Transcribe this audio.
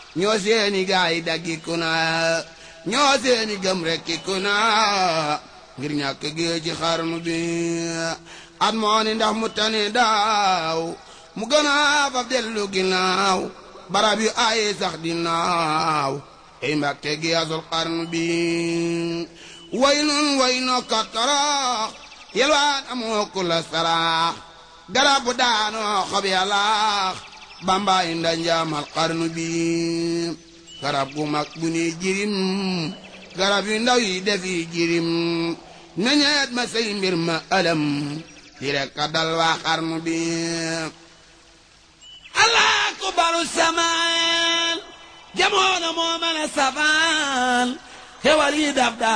ñoo seeni gaay daggi ku na ñoo seeni gëm rekki ku na ngir ñàkk gee ci xarnu bi at moo ni ndax mu tane daaw mu gën a faf dellu ginnaaw barab yu aaye sax di naaw ey mbàkke gi asul xarnu bi way nun way no kattarax yelwaan amoo ku la saraax garab bu daanoo xob yàllaax bambaay nda njaamal xarnu bi garab gu mag bu ne jirim garab yu ndaw yi defi jirim meñeet ma say mbir ma alam di rek ka dal waa xarnu bi allah ku baru samaan jamono moo mën a safaan xewal yi dab daa